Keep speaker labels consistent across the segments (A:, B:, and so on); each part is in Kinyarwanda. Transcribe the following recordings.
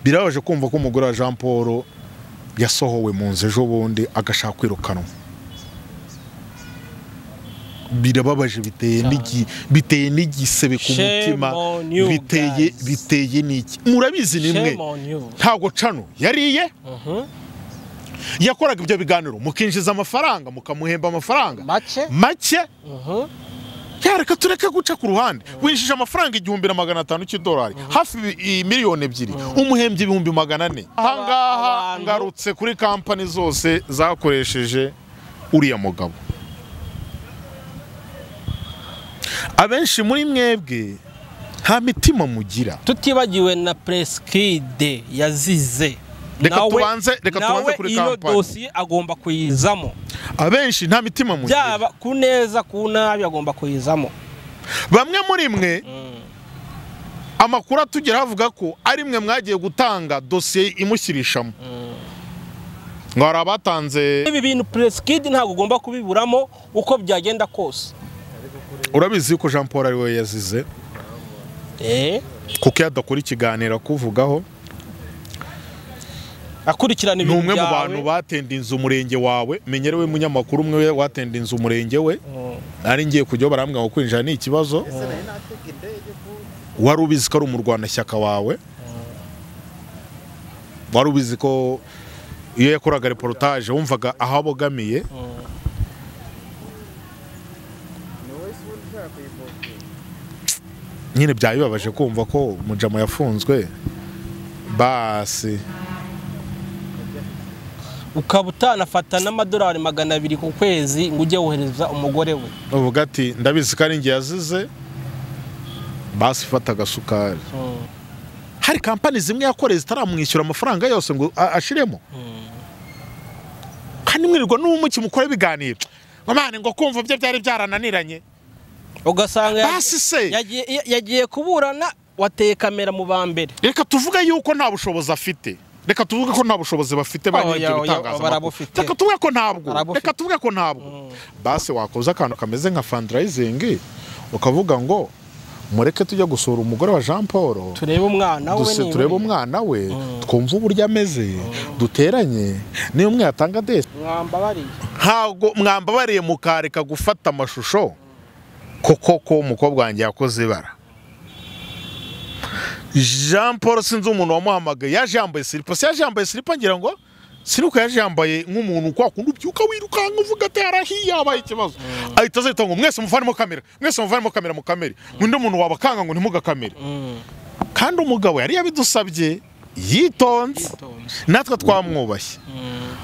A: birabaje kumva ko umugore wa jean paul yasohowe mu nzu ejo bundi agashaka kwirukanwa birababaje biteye n'igi- biteye n'igisebe ku
B: Shame
A: mutima
B: on you
A: biteye
B: guys.
A: biteye n'iki murabizi nimwe
B: Shame on you.
A: ntabwo cano yariye
B: Mhm.
A: yakoraga ibyo biganiro mukinjiza amafaranga mukamuhemba amafaranga
B: Make.
A: make
B: Mhm.
A: yareka tureke guca ku ruhande winjije amafaranga igihumbi na magana atanu cy'idolari hafi i- i- miliyoni ebyiri umuhembye ibihumbi magana ane ahangaha
B: abantu-
A: ngarutse kuri kampani zose zakoresheje uriya mugabo abenshi muri mwebwe nta mitima mugira
B: tutibagiwe na preskide yazize
A: Reka
B: Nawe-
A: tubanze- reka
B: nawe
A: tubanze kuri
B: iyo
A: kampani.
B: dosiye agomba kuyizamo
A: abenshi nta mitima mugira
B: byaba ku neza ku nabi agomba kuyizamo
A: bamwe muri mwe amakuru atugeraho avuga ko ari mwe mwagiye gutanga dosiye imushyirishamo ngo hari abatanze
B: ibi bintu preskide ntabwo ugomba kubiburamo uko byagenda kose
A: urabizi ko jean paul ari we yazize
B: eh
A: kuko iyo adakora ikiganiro akuvugaho
B: akurikirana
A: ni
B: ibintu
A: umwe mu
B: byawe
A: bantu batendinze umurenge wawe menyerewe munyamakuru umwe watendinze umurenge we
B: Mm.
A: nari ngiye kujyaho barambwira ngo kwinjira ni ikibazo wari ubizi ko ari umurwanashyaka wawe wari ubizi ko iyo yakoraga reportage wumvaga aho abogamiye nyine byaba bibabaje kumva ko mujama yafunzwe basi
B: ukaba utanafata n'amadolari magana abiri ku kwezi ngo ujye wohereza umugore we
A: uvuga ati ndabizi ko ari njye yazize basi fata agasukari hari kampani zimwe yakoreye zitaramwishyura amafaranga yose ngo a- ashiremo kandi mwirirwa n'ubumuki mukora ibiganiro Mamane ngo kumva byo byari byarananiranye
B: ugasanga ya-
A: Basi se!
B: yagiye yagiye kuburana wateye kamera mu ba mbere
A: reka tuvuge yuko nta bushobozi afite reka tuvuge ko nta bushobozi bafite ba
B: Oya,
A: nyiri ibyo
B: oya,
A: bitangazamakuru
B: barabufite.
A: reka tuvuge ko ntabwo
B: Barabufite.
A: reka tuvuge ko ntabwo basi wakoze akantu kameze nka fundraising ukavuga ngo mureke tujya gusura umugore wa jean paul
B: turebe umwana we
A: duse
B: niba
A: turebe
B: uri-
A: umwana we twumve uburyo ameze duteranye niyo umwe yatanga desi
B: mwambabariye
A: ntabwo mwambabariye mukareka gufata amashusho kuko ko umukobwa wanjye yakoze ibara jean paul sinzi umuntu wamuhamagaye yaje yambaye siripa se yaje yambaye siripa ngira ngo siruka yaje yambaye nk'umuntu kwa kundi ubyuka wirukanka uvuga ati harahiye habaye ikibazo ahita azahita ngo mwese muvanemo kamera mwese muvanemo kamera mukamere undi muntu wabakanga ngo ntimugakamere kandi umugabo yari yabidusabye yitonze natwe twamwubashye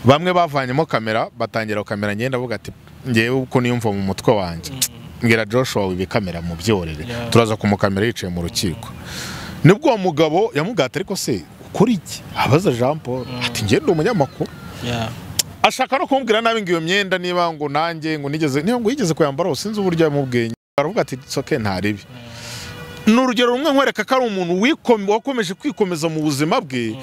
A: bamwe bavanyemo kamera batangira kamera ngenda avuga ati ngewe uko niyumva mu mutwe wanjye mbwira joshua wibe kamera mu byorere
B: Yeah.
A: turaza kumukamera yicaye mu rukiko nibwo uwo mugabo yamugata ariko se ukora iki abaza jean paul ati ngende umunyamakuru ashaka no kumbwira nabi ngo iyo myenda niba ngo nanjye ngo nigeze niba ngo yigeze kuyambara sinzi uburyo yamubwiye aravuga ati soke ntaribi ni urugero rumwe nkwereka ko ari umuntu wiko- wakomeje kwikomeza mu buzima bwe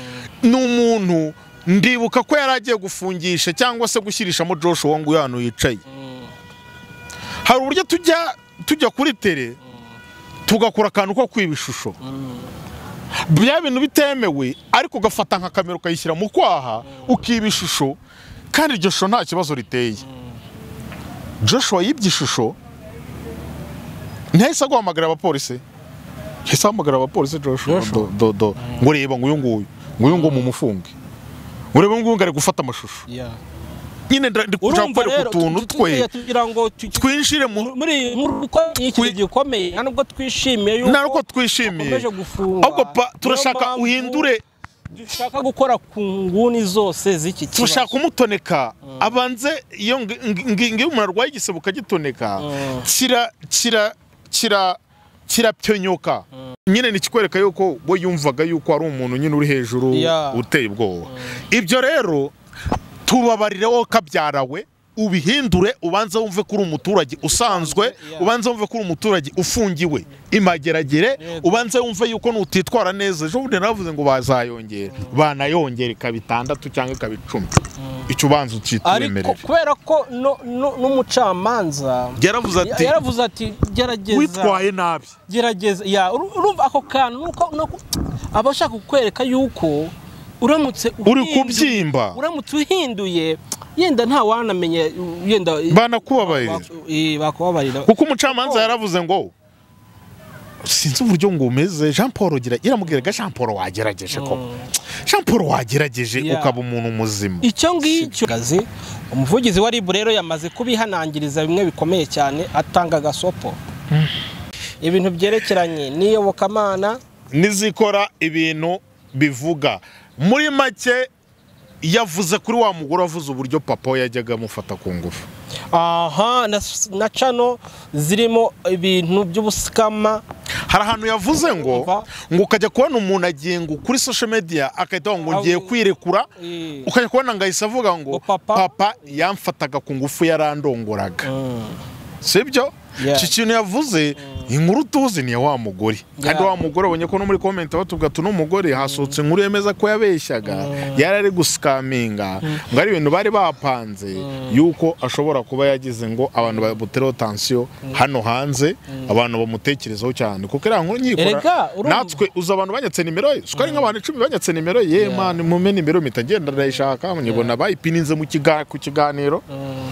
A: ni umuntu ndibuka ko yari agiye gufungisha cyangwa se gushyirishamo joshua ngo uyu hano yicaye hari uburyo tujya tujya kuri tere tugakora akantu ko kwiba ishusho bya bintu bitemewe ariko ugafata nka kamera ukayishyira mu kwaha ukiba ishusho kandi iryo shusho nta kibazo riteye joshua yibye ishusho ntahise aguhamagara abapolisi yahise ahamagara abapolisi joshua
B: Joshua?
A: do- do- do. ngo reba ngo uyu nguyu ngo uyu nguyu mumufunge ngo reba ngo uyu nguyu ari gufata amashusho nyine nda- ndi kuja
B: urumva
A: gukora
B: rero
A: ku tuntu
B: tu- tu-
A: twe
B: tujye tugira ngo tu- tu-
A: twinjire mu
B: muri iyi nkuru uko ari ikintu gikomeye nta nubwo twishimiye yuko
A: nta nuko twishimiye
B: bakomeje gufunga
A: ahubwo pa turashaka
B: Niyo mpamvu
A: uhindure
B: dushaka gukora ku nguni zose z'iki kibazo
A: turashaka umutoneka abanze iyo ngi- ngi- ngi- iyo umuntu arwaye igisebe ukagitoneka
B: Mm.
A: kira kira kira kirapyonyoka nyine nikikwereka yuko we yumvaga yuko ari umuntu nyine uri hejuru
B: Yeah.
A: uteye ubwoba ibyo rero tubabarire wowe kabyarawe ubihindure ubanze wumve ko uri umuturage usanzwe
B: Yeah.
A: ubanze wumve ko uri umuturage ufungiwe imageragere
B: Yego.
A: ubanze wumve yuko nutitwara neza ejo bundi navuze ngo bazayongera banayongera ikaba itandatu cyangwa ikaba icumi icyo ubanza
B: ariko
A: ukitwemerera
B: kubera ko no- no- n'umucamanza
A: yaravuze ati
B: yaravuze ati gerageza
A: witwaye nabi
B: gerageza ya uru- urumva ako kantu nuko nuko aba ashaka kukwereka yuko uramutse
A: uri
B: uhindu-
A: kubyimba
B: uramutse uhinduye yenda nta wanamenya yenda
A: banakubabarira
B: Eh, bakubabarira
A: kuko umucamanza yaravuze ngo sinzi uburyo ngo umeze jean paul gira iramubwiraga jean paul wagerageje koko jean paul wagerageje
B: Yeah.
A: ukaba umuntu muzima
B: icyo ngicyo Gazi, umuvugizi wa ribu rero yamaze kubihanangiriza bimwe bikomeye cyane atanga agasopo ibintu byerekeranye n'iyobokamana
A: n'izikora ibintu bivuga muri make yavuze kuri wa mugore wavuze uburyo papa we yajyaga amufata ku ngufu
B: aha na, na cano zirimo ibintu by'ubusikama
A: hari ahantu yavuze ngo
B: Umva.
A: ngo ukajya kubona umuntu agiye ngo kuri social media agahita avuga ngo ngiye kwirekura
B: Eh.
A: ukajya kubona ngo ahise avuga ngo
B: Ngo papa-
A: papa yamfataga ku ngufu yarandongoraga sibyo
B: Yeah.
A: iki kintu yavuze inkuru tuzi ni iya wa mugore kandi
B: Yeah.
A: wa mugore ubonye ko no muri komenti batubwira ati uno mugore hasohotse inkuru yemeza ko yabeshyaga yari ari gusikaminga ngo ari ibintu bari bapanze yuko ashobora kuba yagize ngo abantu bamutereho tansiyo hano hanze abantu bamutekerezaho cyane kuko iriya nkuru
B: Erega,
A: nyikora
B: urumva-
A: natwe uzi abantu banyatse nimero ye siko ari nk'abantu icumi banyatse nimero ye mani mume nimero mpita ngenda ndayishaka nyibona bayipininze mu kiga- ku kiganiro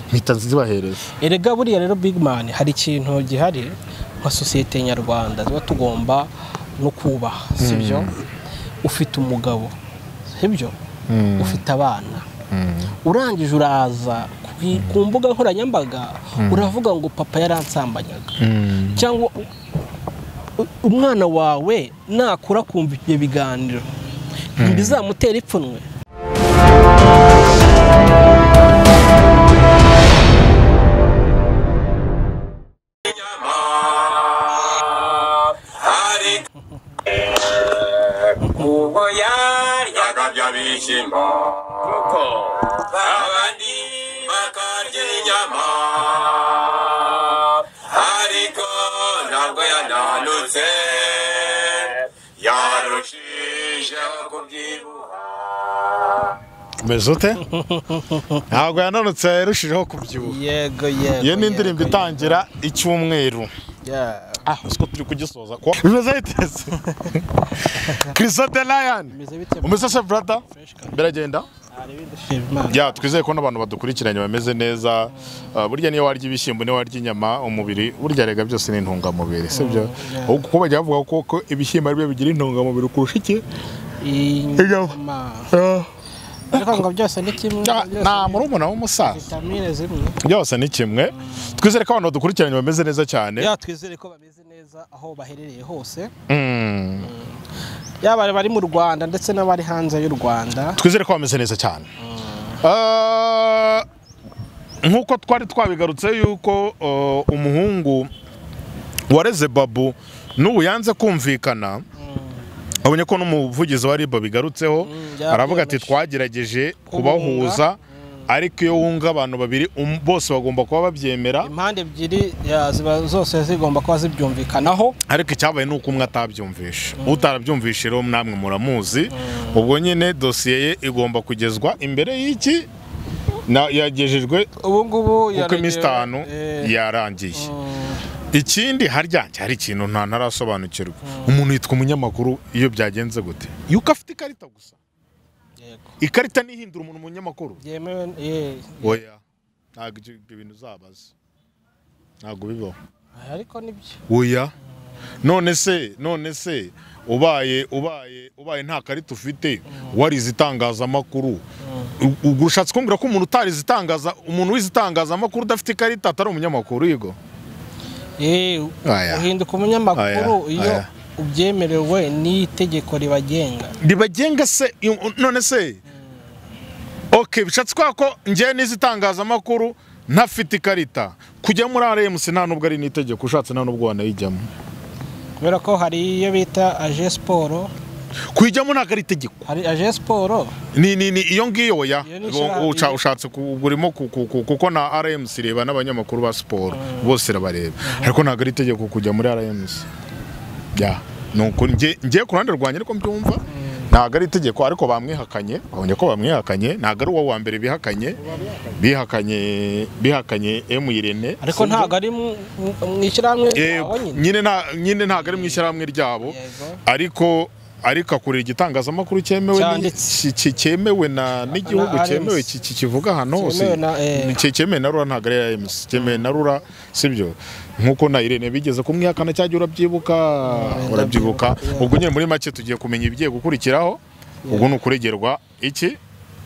A: mpita nzibahereza
B: erega buriya rero big man hari ikintu gihari nka sosiyete nyarwanda tuba tugomba no kubaha sibyo ufite umugabo sibyo ufite abana urangije uraza ku i- ku mbuga nkoranyambaga uravuga ngo papa yaransambanyaga cyangwa u- u- umwana wawe nakura akumva ibyo biganiro ntibizamutera ipfunwe
C: ubwo yaryaga bya bishyimbo kuko abandi bakarya inyama ariko ntabwo yananutse yarushijeho kubyibuha
A: umeze ute ntabwo yananutse yarushijeho kubyibuha
B: yego yego
A: iyo ni indirimbo itangira icyumweru ah siko turi kugisoza ko bimeze biteze kirisa de rayani
B: Bimeze bite?
A: umeze se burada biragenda ya twizeye ko n'abantu badukurikiranye bameze neza Uh, burya niyo warya ibishyimbo niyo warya inyama umubiri burya rega byose ni intungamubiri sibyo ahubwo kuko bajya bavuga ko ko ibishyimbo ari byo bigira intungamubiri kurusha iki
B: inyama
A: Ah,
B: ariko ngo byose ni kimwe
A: nta murumuna w'umusaza
B: vitamine zimwe
A: byose ni kimwe twizere ko abantu badukurikiranye bameze neza cyane
B: ya twizere ko bameze neza aho baherereye hose
A: Mm.
B: yaba bari mu rwanda ndetse n'abari hanze y'u rwanda
A: twizere ko bameze neza cyane Ah, nk'uko twari twabigarutse yuko uh, umuhungu wareze babu n'ubu yanze kumvikana abonye ko n'umuvugizi wa riba bigarutseho
B: byabyemeye.
A: aravuga ati twagerageje kubahuza ariko iyo wunga abantu babiri um- bose bagomba kuba babyemera
B: impande ebyiri ya, ziba zose zigomba kuba zibyumvikanaho
A: ariko icyabaye ni uko umwe atabyumvisha utarabyumvisha rero namwe muramuzi ubwo nyine dosiye ye igomba kugezwa imbere y'iki na- yagejejwe
B: ubu ngubu
A: kuko iminsi itanu
B: Eh,
A: yarangiye ikindi harya hari ikintu nta ntarasobanukirwa umuntu yitwa umunyamakuru iyo byagenze gute yuko afite ikarita gusa
B: yego.
A: ikarita ntihindura umuntu umunyamakuru
B: byemewe eh,
A: oya ntabwo ibyo ibyo bintu uzabaza ntabwo bibaho
B: ariko nibyo
A: oya none se none se ubaye ubaye ubaye nta karita ufite warize itangazamakuru U- ubwo ushatse kumbwira ko umuntu utarize itangaza umuntu wize itangazamakuru udafite ikarita atari umunyamakuru yigo
B: Eh,
A: Aya.
B: uhinduka umunyamakuru
A: Aya,
B: iyo
A: aya.
B: ubyemerewe n'itegeko ribagenga
A: ribagenga se iyo- none se ok bishatse kuvuga ko ngewe nize itangazamakuru ntafite ikarita kujya muri rms nta nubwo ari n'itegeko ushatse nta nubwo wanayijyamo
B: kubera ko hari iyo bita aje siporo
A: kuyijyamo ntabwo ari itegeko
B: hari aje siporo
A: ni ni ni iyo ngiyo oya
B: Iyo ni
A: Ubu-
B: ishira-
A: uca- ushatse ku- ubwo urimo ku- ku- ku- kuko na rms ireba n'abanyamakuru ba siporo bose irabareba ariko ntabwo ari itegeko kujya muri rms ya ni ukuri Nge- ngewe ku ruhande rwanjye ariko mbyumva ntabwo ari itegeko ariko bamwihakanye babonye ko bamwihakanye ntabwo ari uwo wa mbere bihakanye bihakanye bihakanye emu irene
B: ariko ntabwo ari mu- mu- mu ishyirahamwe
A: Yego,
B: ryawe nyine
A: nyine nta- nyine ntabwo ari mu ishyirahamwe ryabo
B: Yego.
A: ariko ariko akorera igitangazamakuru cyemewe ni-
B: Cyanditse.
A: ki- ki- cyemewe na n'igihugu
B: Na RMC.
A: cyemewe ki- ki- kivuga ahantu hose
B: Cyemewe na, eh.
A: Ni- cyemewe na rura ntabwo ari iya emusi cyemewe na rura sibyo nkuko na irene bigeze kumwihakana cyajya urabyibuka urabyibuka
B: ndabyibuka, yeah.
A: ubwo nyine muri make tugiye kumenya ibigiye gukurikiraho ubwo ni ukuregerwa iki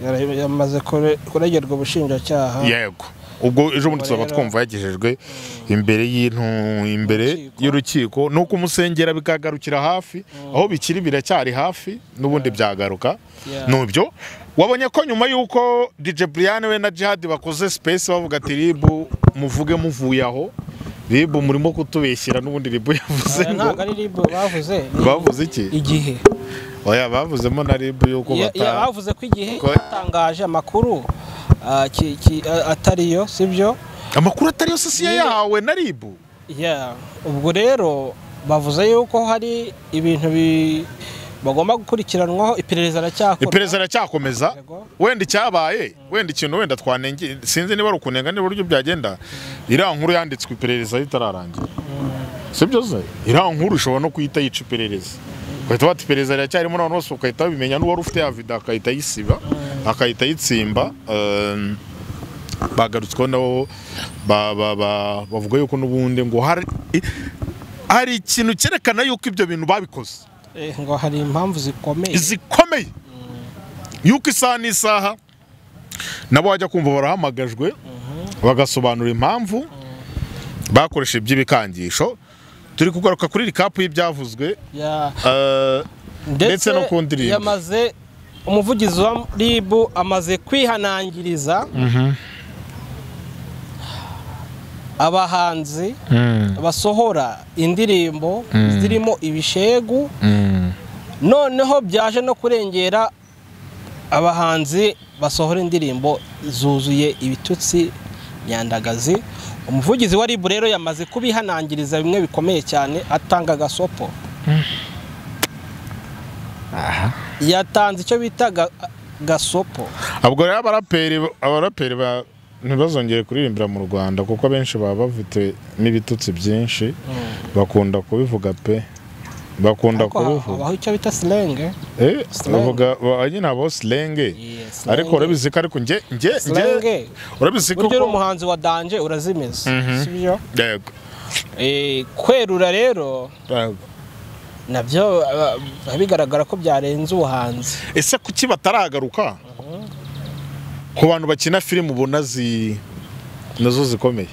B: Yara- yamaze kure- kuregerwa ubushinjacyaha
A: yego ubwo ejo bundi tuzaba
B: rero-
A: twumva yagejejwe imbere y'intu imbere
B: Urukiko.
A: y'urukiko ni uko umusengera bikagarukira hafi aho bikiri biracyari hafi n'ubundi byagaruka
B: Yeah.
A: nubyo wabonye ko nyuma y'uko DJ Brian we na Jihad bakoze space bavuga ati ribu muvuge muvuye aho ribu murimo kutubeshyira n'ubundi ribu yavuze
B: Aya
A: ngo
B: ntabwo ari ribu bavuze ni
A: bavuze iki
B: igihe
A: oya bavuzemo na ribu y'uko
B: Ya- ya-
A: bata
B: bavuze ko igihe
A: Ko-
B: yatangaje amakuru ah, ki- ki- a- atariyo sibyo
A: amakuru atari sosiye
B: Nyine-
A: yawe na ribu
B: Yeah, ubwo rero bavuze yuko hari ibintu bi- bagomba gukurikiranwaho iperereza aracyakorwa
A: iperereza iracyakomeza
B: Yego.
A: wenda icyabaye wenda ikintu wenda twanenge sinzi niba ari ukunenga niba uburyo byagenda iriya nkuru yanditswe iperereza ritararangira sibyo se iriya nkuru ishobora no kuhita yica iperereza ugahita bata iperereza riracyarimo na bose ugahita babimenya n'uwari ufite ya vida agahita ayisiba agahita ayitsimba Um, bagarutsweho nabo ba- ba- ba- bavuga yuko n'ubundi ngo hari hari ikintu cyerekana yuko ibyo bintu babikoze
B: Eh, ngo hari impamvu zikomeye
A: zikomeye yuko isaha n'isaha nabo wajya kumva barahamagajwe bagasobanura impamvu bakoresha iby'ibikangisho turi kugaruka kuri rikapu y'ibyavuzwe
B: Yeah,
A: eh, ndetse no ku ndirimbo.
B: yamaze umuvugizi wa RIB amaze kwihanangiriza abahanzi basohora indirimbo zirimo ibishegu noneho byaje no kurengera abahanzi basohora indirimbo zuzuye ibitutsi nyandagazi umuvugizi wa ribu rero yamaze kubihanangiriza bimwe bikomeye cyane atanga agasopo yatanze icyo bita ga- gasopo
A: ubwo rero abaraperi abaraperi ba- ntibazongere kuririmbira mu rwanda kuko abenshi baba bafite n'ibitutsi byinshi bakunda kubivuga pe bakunda
B: ariko ha-
A: kubivuga
B: habaho icyo bita silenge
A: Eh,
B: Slang.
A: bavuga ba- nyine abo silenge
B: Yeah, slang.
A: ariko urabizi ko ariko nge nge nge
B: Slang.
A: urabizi ko
B: buryo uri umuhanzi wa danje urazimiza sibyo
A: yego
B: Eh, kwerura rero
A: yego.
B: nabyo ah, biba bigaragara ko byarenze ubuhanzi
A: ese kuki bataragaruka ku bantu bakina filime ubona zi nazo zikomeye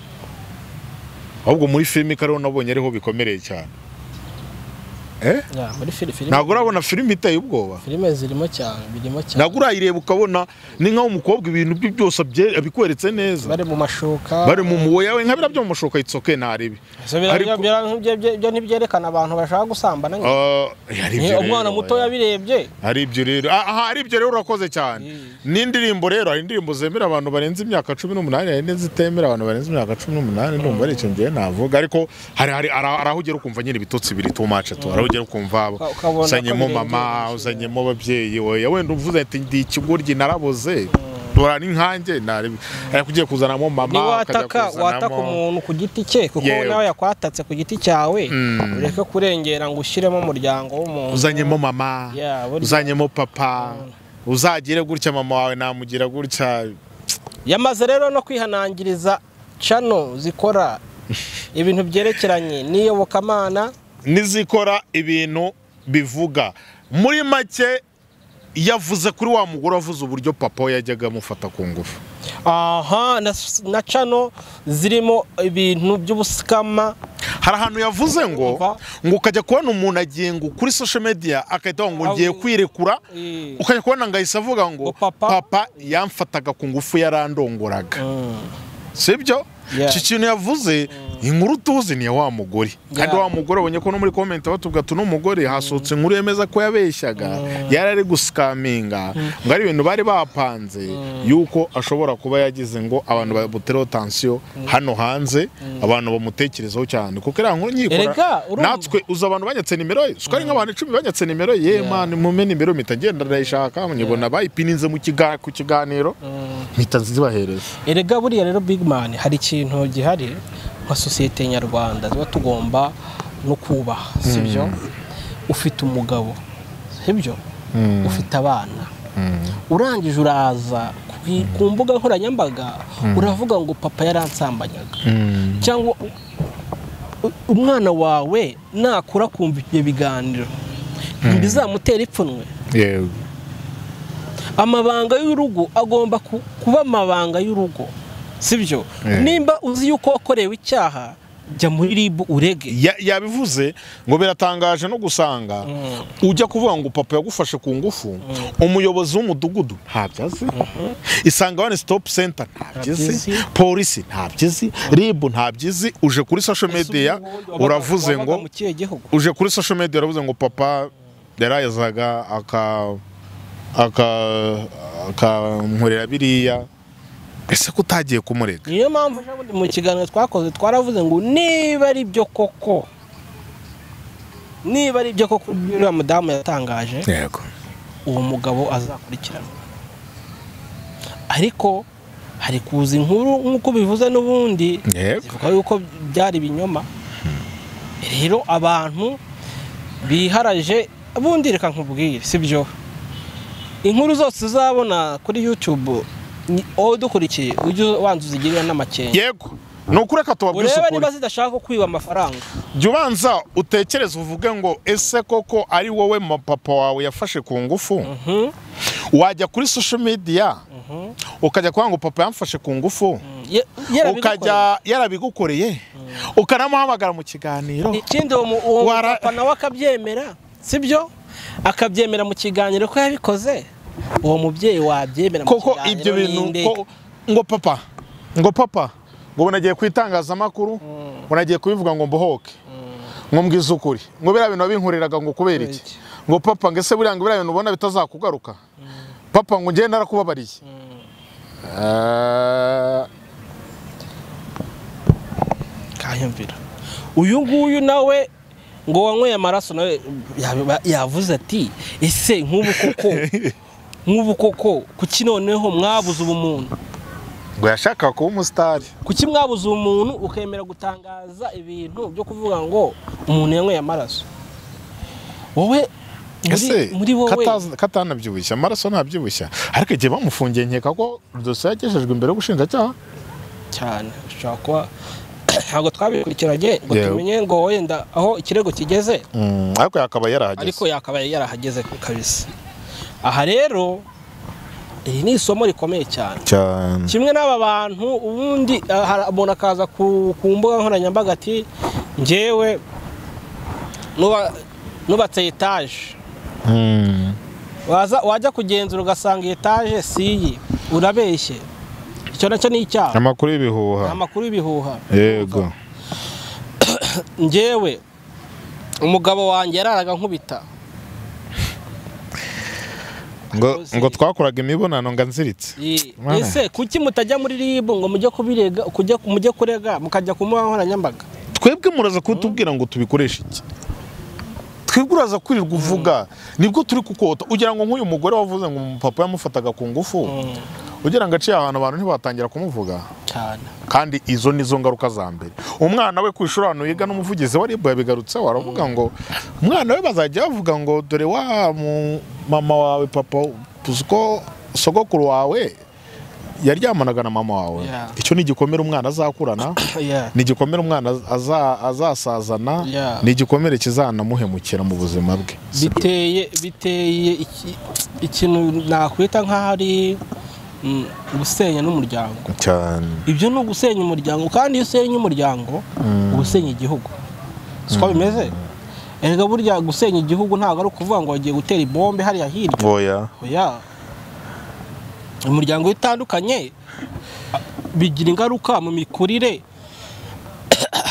A: ahubwo muri filime kariho nabonye ariho bikomereye cyane eh
B: Ya, muri fili- filime
A: ntabwo urabona filime iteye ubwoba
B: filime zirimo cyane birimo cyane
A: ntabwo urayireba ukabona ni nk'aho umukobwa ibintu bye byose abye- abikweretse neza
B: bari mu mashuka
A: bari mu muwoya we nka biriya byo mu mashoka yitsoke ntarebe
B: So, bira-
A: Ariko-
B: bira- byo- byo- byo ntibyerekana abantu bashaka gusambana nyine.
A: Ah, hari
B: Ni
A: ibyo
B: umwana
A: rero,
B: muto
A: oya.
B: yabirebye
A: hari ibyo rero Ah, aha hari ibyo rero urakoze cyane
B: Mm.
A: n'indirimbo rero hari indirimbo zemera abantu barenze imyaka cumi n'umunani hari n'izitemera abantu barenze imyaka cumi n'umunani ndumva ari icyo ngiye navuga ariko hari hari hari hari aho ugera ukumva nyine ibitotsi biri tu mace tu hari aho ugera ukumva
B: Uka- ukabona ko
A: uzanyemo
B: birengera
A: mama
B: inshuro.
A: uzanyemo ababyeyi oya wenda uvuze ati ndi ikigoryi naraboze dora n'inkange ntarebe ariko ugiye kuzanamo mama ukajya
B: niwataka wataka
A: kuzanamo-
B: umuntu ku giti cye kuko
A: Yewe.
B: nawe yakwatatse ku giti cyawe ureke kurengera ngo ushyiremo umuryango w'umuntu
A: uzanyemo mama
B: Yeah, burya.
A: uzanyemo papa uzagire gutya mama wawe namugira gutya
B: yamaze rero no kwihanangiriza cano zikora ibintu byerekeranye n'iyobokamana
A: n'izikora ibintu bivuga muri make yavuze kuri wa mugore wavuze uburyo papa we yajyaga amufata ku ngufu
B: aha na, na cano zirimo ibintu by'ubusikama
A: hari ahantu yavuze ngo
B: Umva.
A: ngo ukajya kubona umuntu agenga kuri social media agahita avuga ngo ngiye
B: Avu-
A: kwirekura
B: Eh.
A: ukajya kubona ngo ahise avuga ngo
B: Ngo papa-
A: papa yamfataga ku ngufu yarandongoraga sibyo
B: Yeah.
A: iki kintu yavuze inkuru tuzi ni iya wa mugore kandi
B: Yeah.
A: wa mugore abonye ko no muri comment batubwira ati n'umugore hasohotse inkuru yemeza ko yabeshyaga yari ari gusikaminga ngo ari ibintu bari bapanze yuko ashobora kuba yagize ngo abantu bamutereho tansiyo hano hanze abantu bamutekerezeho cyane kuko iriya nkuru
B: Erega,
A: nyikora
B: urumva.
A: natwe uzi abantu banyatse nimero ye siko ari nk'abantu icumi banyatse nimero ye mani mume nimero mpita ngenda ndayishaka nyibona bayipininze mu kiga- ku kiganiro mpita zibahereza
B: erega buriya rero big man hari ikintu gihari nka sosiyete nyarwanda tuba tugomba no kubaha sibyo ufite umugabo sibyo ufite abana urangije uraza ku i- ku mbuga nkoranyambaga uravuga ngo papa yaransambanyaga cyangwa u- umwana wawe nakura akumva ibyo biganiro ntibizamutera ipfunwe
A: yego
B: amabanga y'urugo agomba ku- kuba amabanga y'urugo sibyo
A: Eh.
B: nimba uzi yuko wakorewe icyaha jya muri ribu urege
A: Ya- yabivuze ngo biratangaje no gusanga ujya kuvuga ngo papa yagufashe ku ngufu umuyobozi w'umudugudu ntabyo azi isanga wani sitopu senta ntabyo azi
B: Ntabyo azi.
A: polisi ntabyo azi ribu ntabyo azi uje kuri sosho mediya uravuze
B: Wabaga
A: ngo
B: mu kihe gihugu
A: uje kuri sosho mediya uravuze ngo papa yarayazaga aka aka akankorera biriya ese ko utagiye kumurega
B: niyo mpamvu ejo bundi mu kiganiro twakoze twaravuze ngo niba ari byo koko niba ari byo koko ibyo uriya mudamu yatangaje
A: yego
B: uwo mugabo azakurikirana ariko hari kuza inkuru nk'uko bivuze n'ubundi
A: yego
B: zivuga yuko byari ibinyoma rero abantu biharaje ubundi reka nkubwire sibyo inkuru zose uzabona kuri youtube ni- wowe udukurikiye ujye wanza uzigirira n'amakenga
A: yego ni ukuri reka tubabwire
B: urebe
A: isukuri
B: niba zidashaka ko kwiba amafaranga
A: jya ubanza utekereze uvuge ngo ese koko ari wowe ma- papa wawe yafashe ku ngufu
B: Mhm,
A: wajya kuri social media
B: mhm.
A: ukajya kuvuga ngo papa yamfashe ku ngufu
B: Ye- yarabigukoreye.
A: ukajya yarabigukoreye ukanamuhamagara mu kiganiro
B: ikindi uwo mu- uwo
A: Wara-
B: papa nawe akabyemera sibyo akabyemera mu kiganiro ko yabikoze uwo mubyeyi wabyemera mu
A: koko
B: kiganiro
A: ibyo bintu
B: n'inde?
A: ko- ngo papa ngo papa ngo bunagiye ku itangazamakuru bunagiye kubivuga ngo mbohoke ngo mbwize ukuri ngo biriya bintu wabinkoreraga ngo kubera
B: Kubera
A: iki
B: iki?
A: ngo papa ngo ese buriya ngo biriya bintu ubona bitazakugaruka papa ngo ngende narakubabariye Eh,
B: kanyumvira uyu nguyu nawe ngo wanyweye amaraso nawe yabiba- yavuze ati ese nk'ubu koko nk'ubu koko kuki noneho mwabuze ubumuntu
A: ngo yashakaga kuba umusitari
B: kuki mwabuze ubumuntu ukemera gutangaza ibintu byo kuvuga ngo umuntu yanyweye amaraso wowe muri-
A: ese
B: muri wowe
A: katazi- katanabyibushya amaraso ntabyibushya ariko igihe bamufungiye nkeka ko dosiye yagejejwe imbere y'ubushinjacyaha
B: cyane ushobora kuba ntabwo twabikurikiranye ngo
A: Yewe.
B: tumenye ngo wenda aho ikirego kigeze
A: Mm, ariko yakaba yarahageze
B: ariko yakabaye yarahageze kabisa aha rero iri ni isomo rikomeye cyane
A: cyane
B: kimwe n'aba bantu ubundi ah, hari- umuntu akaza ku ku mbuga nkoranyambaga ati ngewe nuba- nubatse etaje
A: Mm.
B: waza wajya kugenzura ugasanga iyi etaje si iyi urabeshye icyo nacyo ni icyaha
A: amakuru y'ibihuha
B: amakuru y'ibihuha
A: yego
B: ngewe umugabo wanjye yararaga nkubita
A: ngo, ngo twakoraga imibonano ngo anziritse
B: Ye-
A: Mwana.
B: ese kuki mutajya muri ribu ngo mujye kubirega kujya mujye kurega mukajya ku mbuga nkoranyambaga
A: twebwe muraza kutubwira ngo tubikoreshe iki twebwe uraza kwirirwa uvuga nibwo turi kukota ugira ngo nk'uyu mugore wavuze ngo papa yamufataga ku ngufu ugira ngo aciye ahantu abantu ntibatangira kumuvuga
B: cyane
A: kandi izo ni zo ngaruka za mbere umwana we ku ishuri ahantu yiga n'umuvugizi wa rib yabigarutseho aravuga ngo umwana we bazajya bavuga ngo dore wa mu- mama wawe papa uziko sogokuru wawe yaryamanaga na mama wawe
B: Yeah.
A: icyo ni igikomere umwana azakurana
B: Yeah.
A: ni igikomere umwana aza- azasazana
B: Yeah.
A: ni igikomere kizanamuhemukira mu buzima bwe
B: biteye biteye iki- ikintu nakwita nk'aho ari mm, gusenya n'umuryango
A: cyane
B: ibyo ni ugusenya umuryango kandi iyo usenya umuryango uba usenya igihugu siko bimeze erega burya gusenya igihugu ntabwo ari ukuvuga ngo wagiye gutera ibombe hariya hirya
A: oya
B: oya umuryango utandukanye a- bigira ingaruka mu mikurire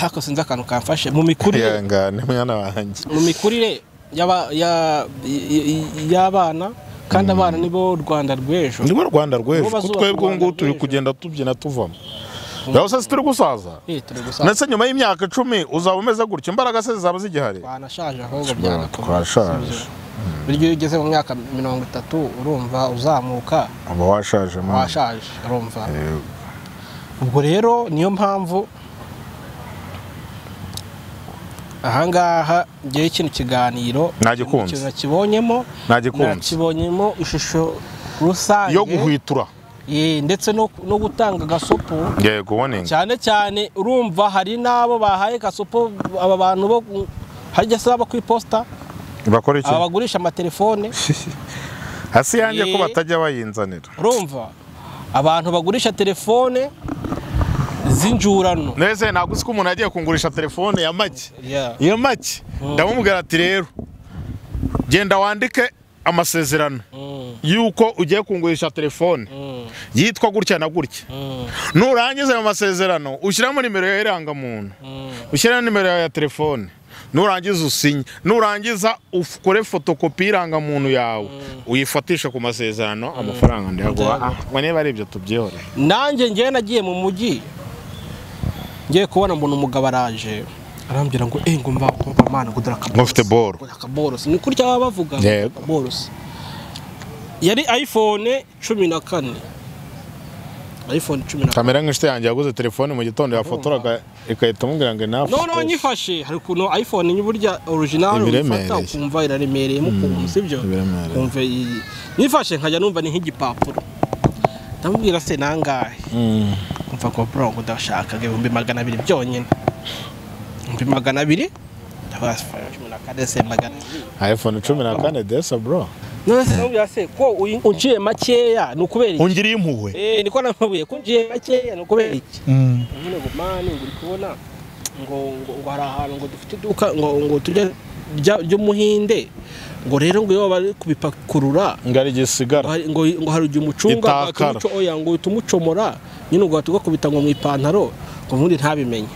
B: ariko sinzi akantu kamfashe mu mikurire
A: ihangane mwana wanjye
B: mu mikurire y'aba- ya- y- y- y'abana kandi abana nibo Rwanda rw'ejo
A: nibo rwanda rw'ejo
B: Nibo
A: ko
B: bazubaka
A: twebwe ubu
B: u
A: ngubu
B: Rwanda
A: turi
B: rw'ejo.
A: kugenda tubyina tuvamo yawe se turi gusaza
B: Eh, turi gusaba
A: ndetse nyuma y'imyaka icumi uzaba umeze gutyo imbaraga se zaba zigihari
B: twanashaje ahubwo
A: Twa-
B: byagakomeye,
A: twashaje.
B: sibyo? burya iyo ugeze mu myaka mirongo itatu urumva uzamuka
A: uba washaje mwana.
B: washaje urumva
A: Yego.
B: ubwo rero niyo mpamvu ahangaha ngewe kino kiganiro
A: Nagikunze.
B: ikintu nakibonyemo
A: Nagikunze.
B: nakibonyemo ishusho rusange
A: yo guhwitura
B: Eh, ndetse no no gutanga agasopo
A: yego ubonenga
B: cyane cyane urumva hari n'abo bahaye gasopo aba bantu bo ku- harya se aba ku iposita
A: bakora iki
B: aba bagurisha amatelefone
A: hasi yanjye ko
B: Eh.
A: batajya bayinzanira
B: urumva abantu bagurisha telefone z'injurano
A: nese ntabwo uzi ko umuntu yagiye kungurisha telefone ya make
B: Yeah.
A: ya make ndamubwira ati rero genda wandike amasezerano
B: Mm,
A: y'uko ugiye kungurisha telefone
B: mm,
A: yitwa gutya na gutya
B: mm,
A: nurangiza ayo masezerano ushyiramo nimero yawe y'irangamuntu
B: mm.
A: ushyiramo nimero yawe ya telefone nurangiza usinye nurangiza ukore fotokopi y'irangamuntu yawe uyifatishe ku masezerano amafaranga ndayaguha
B: Ndayaguha.
A: Ah, ngo niba ari ibyo tubyihore
B: nanjye ngewe nagiye mu mujyi ngiye kubona mbona umugabo araje arambwira ngo eh ngo mva kumva mana ngo dore
A: ngo ufite boro
B: akaborosi ni kurya baba bavuga
A: Yego.
B: akaborosi yari iphone cumi na kane iphone cumi na kane
A: kamera nk'inshuti yanjye yaguze telefone mu gitondo yafotoraga ikahita amubwira ngo ni
B: noneho nyifashe hari ukuntu iphone ni burya original
A: Ibiremereye.
B: uyifata ukumva iraremereyemo ukuntu sibyo
A: ibiremereye.
B: ukumva iyi nyifashe nkajya numva ni nk'igipapuro ndamubwira se nangahe mva ngo bro ngo ndashaka ibihumbi magana abiri byonyine ibihumbi magana abiri ndabasfaya cumi na kane se magana abiri
A: iphone cumi na kane desa bro
B: none se ndamubwira se ko uyi- unciye makeya ni ukubera iki
A: ungiriye impuhwe
B: eh niko namubwiye ko unciye makeya ni ukubera iki nyine ngo mani ngo uri kubona ngo ngo ngo hari ahantu ngo dufite iduka ngo ngo tujya rya- ry'umuhinde ngo rero ngo iyo bari kubipakurura
A: ngo ari gisigara
B: ngo hari- ngo ngo hari igihe umucunga ngo ahita
A: Itakara.
B: umuco oya ngo uhita umucomora nyine ngo ahita ugakubita ngo mu ipantaro ngo ubundi ntabimenye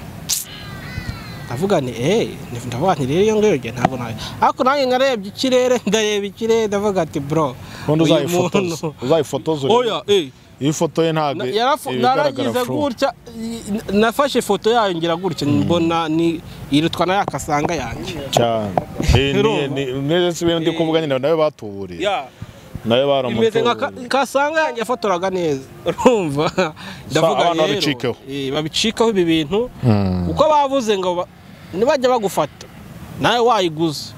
B: ndavuga nti eee ndavuga nti rero iyo ngiyo ngiye ntabwo nayo ariko nanjye narebye ikirere ndareba ikirere ndavuga ati bro
A: ubundi
B: uyu
A: uzayifotoza
B: muntu-
A: uzayifotoza urebe.
B: oya eee
A: iyo ifoto ye ntabwo
B: Na- yarafo- naragize gutya i- nafashe ifoto yayo ngira gutya mbona ni irutwa na yakasanga yanjye
A: cyane Eh, ni- ni- ni- si bindi kuvuga nyine nawe batuburira nawe
B: imeze nka
A: baramutuburira
B: ka- kasanga yanjye yafotoraga neza urumva ndavuga
A: abantu
B: rero
A: babicikeho.
B: eh, babicikaho ibi bintu
A: Mm.
B: kuko bavuze ngo ba- nibajya bagufata nawe wayiguze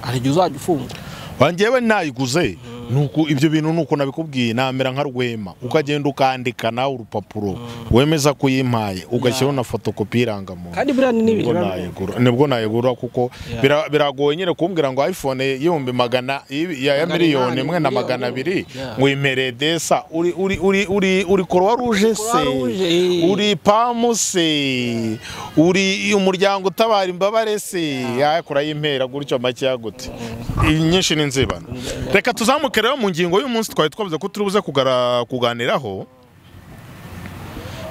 B: hari igihe uzajya ufunga
A: wanjyewe ntayiguze nuko ibyo bintu nuko nabikubwiye namera nka rwema ukagenda ukandika nawe urupapuro wemeza ko uyimpaye ugashyiraho na fotokopi y'irangamuntu
B: kandi buriya ni
A: nibwo
B: n'ibintu biba bimeze.
A: nayigura nibwo nayigura kuko
B: Yeah.
A: bira- biragoye nyine kumbwira ngo iphone y'ibihumbi magana y'ibi- ya ya
B: Magana
A: miliyoni
B: inani,
A: imwe na
B: miliyoni.
A: magana abiri
B: Yeah.
A: ngo uyimereye desa uri uri uri uri uri croix rouge se
B: Croix Rouge.
A: uri pamu se uri umuryango utabara imbabare se ya kurayimpera gutyo makeya gute inyinshi ni nzibano reka tuzamuke rero mu ngingo y'umunsi twari twavuze ko turi buze kugara- kuganiraho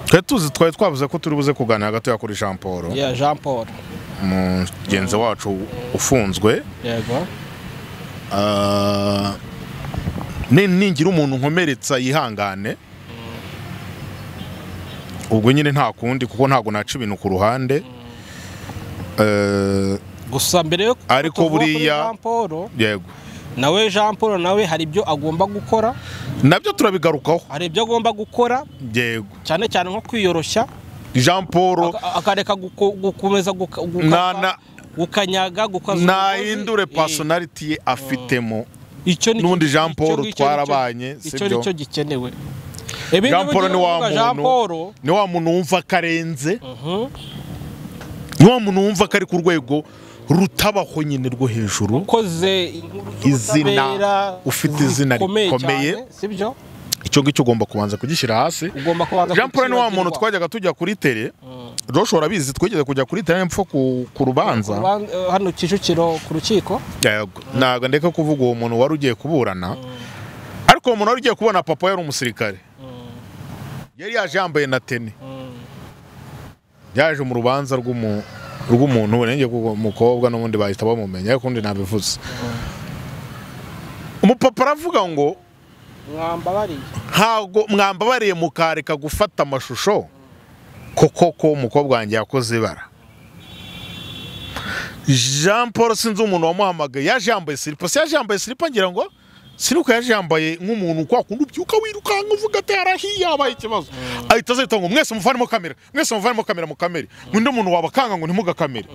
A: twari tuzi twari twavuze ko turi buze kuganira gatoya kuri jean paul
B: Yeah, jean paul
A: mugenzi wacu ufunzwe
B: yego
A: Ah, ni ningira umuntu nkomeretsa yihangane ubwo nyine nta kundi kuko ntabwo naca ibintu ku ruhande Eh,
B: gusa mbere yo
A: Ariko
B: tuvuga kuri
A: buriya-
B: jean paul
A: yego
B: nawe jean paul nawe hari ibyo agomba gukora
A: nabyo turabigarukaho
B: hari ibyo agomba gukora
A: yego
B: cyane cyane nko kwiyoroshya
A: jean paul
B: aka- akareka guko- gukomeza guka- gukaka-
A: Na- na-
B: gukanyaga gukaza
A: ntahindure
B: umugozi.
A: personality ye afitemo
B: Eh, icyo ni-
A: n'undi Jean
B: icyo-
A: Paul
B: icyo-
A: twarabanye,
B: icyo-
A: si
B: icyo
A: byo?
B: nicyo gikenewe Ibindi
A: jean paul
B: bigiye
A: ni wa
B: kuvuga Jean Paul,
A: muntu ni wa muntu wumva ko arenze
B: mhm,
A: ni wa muntu wumva ko ari ku rwego rutabaho nyine rwo hejuru
B: ukoze inkuru
A: Izina,
B: z'ubutabera
A: ufite izina
B: zikomeye
A: rikomeye.
B: cyane, sibyo
A: icyo ngicyo ugomba kubanza kugishyira hasi
B: ugomba kubanza
A: jean paul ni wa muntu
B: kukibagirwa.
A: twajyaga tujya kuri tere joshua arabizi twigeze kujya kuri tere mpfa ku ku rubanza
B: Urubanza- eh, hano kicukiro ku rukiko
A: Yego. ntabwo ndeka kuvuga uwo muntu wari ugiye kuburana ariko uwo muntu wari ugiye kubona papa yari umusirikare yari yaje yambaye na teni yaje mu rubanza rw'umu- rw'umuntu burenge umukobwa n'ubundi bahita bamumenya ariko undi nabivuze umupapa aravuga ngo
B: mwambabariye
A: ntabwo mwambabariye mukareka gufata amashusho koko ko umukobwa wanjye yakoze ibara jean paul sinzi umuntu wamuhamagaye yaje yambaye siripa se yaje yambaye siripa ngira ngo sinuka yaje yambaye nk'umuntu kwa kundi ubyuka wirukanka uvuga ati harahiye habaye ikibazo ahita azahita ngo mwese muvanemo kamera mwese muvanemo kamera mu kamere undi muntu wabakanga ngo ntimugakamere